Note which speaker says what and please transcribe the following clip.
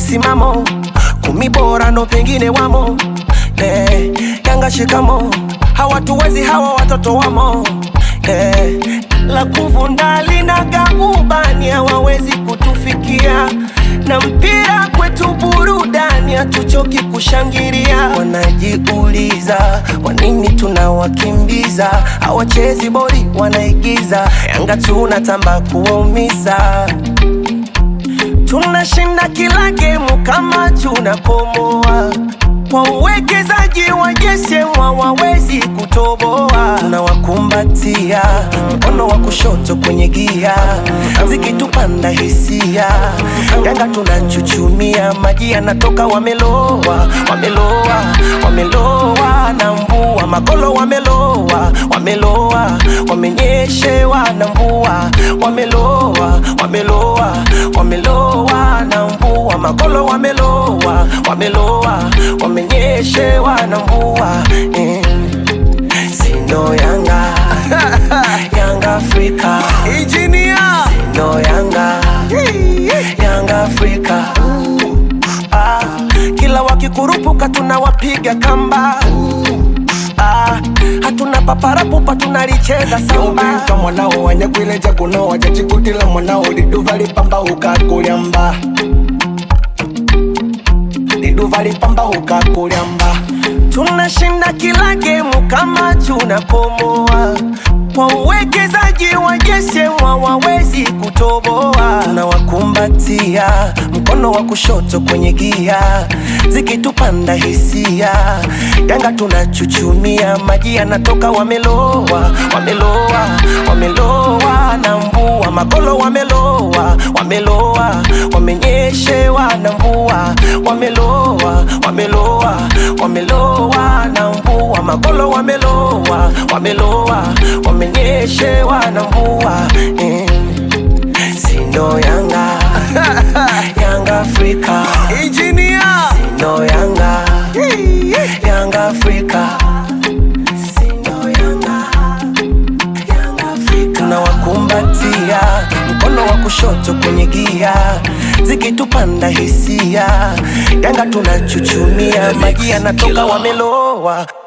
Speaker 1: msimamo, kumi bora ndo pengine wamo. Eh, Yanga shikamo, hawatuwezi hawa watoto wamo. Eh, la kuvunda linaga ubani, hawawezi kutufikia na mpira kwetu burudani, hatuchoki kushangilia. Wanajiuliza kwa nini tunawakimbiza, hawachezi boli, wanaigiza. Yanga tunatamba kuwaumiza, tunashinda kila gemu kama tunakomoa kwa uwekezaji wa jeshe wawawezi kutoboa, tunawakumbatia mkono wa kushoto kwenye gia, zikitupanda hisia, Yanga tunachuchumia, maji yanatoka, wameloa, wameloa, wameloa na mvua, makolo wameloa, wameloa, wamenyeshewa na mvua, wameloa, wameloa, wameloa na mvua, makolo wameloa, wameloa, wamenyeshewa na mvua eh. Sino Yanga Yanga Afrika
Speaker 2: Engineer.
Speaker 1: Sino Yanga Yanga Afrika ah, kila wakikurupuka tunawapiga kamba ah, hatuna paparapupa tunalicheza samba
Speaker 2: Yobika mwanao wanyagwileja kuno wajachikutila mwanao liduva lipamba ukakulyamba liduva lipamba ukakulyamba
Speaker 1: tunashinda kila gemu kama tunakomoa kwa uwekezaji wa jeshe wawawezi kutoboa, tunawakumbatia mkono wa kushoto kwenye gia, zikitupanda hisia, Yanga tunachuchumia, maji yanatoka, wameloa, wameloa, wameloa na mvua, makolo wameloa, wameloa, wamenyeshewa na mvua, wameloa, wameloa, wameloa na mvua, makolo wameloa, wameloa, wamenyeshewa na mvua eh. Sino Yanga Yanga Afrika
Speaker 2: Engineer.
Speaker 1: Sino Yanga Yanga Afrika Sino Yanga Yanga Afrika tunawakumbatia mkono wa kushoto kwenye gia zikitupanda hisia Yanga tunachuchumia maji yanatoka wameloa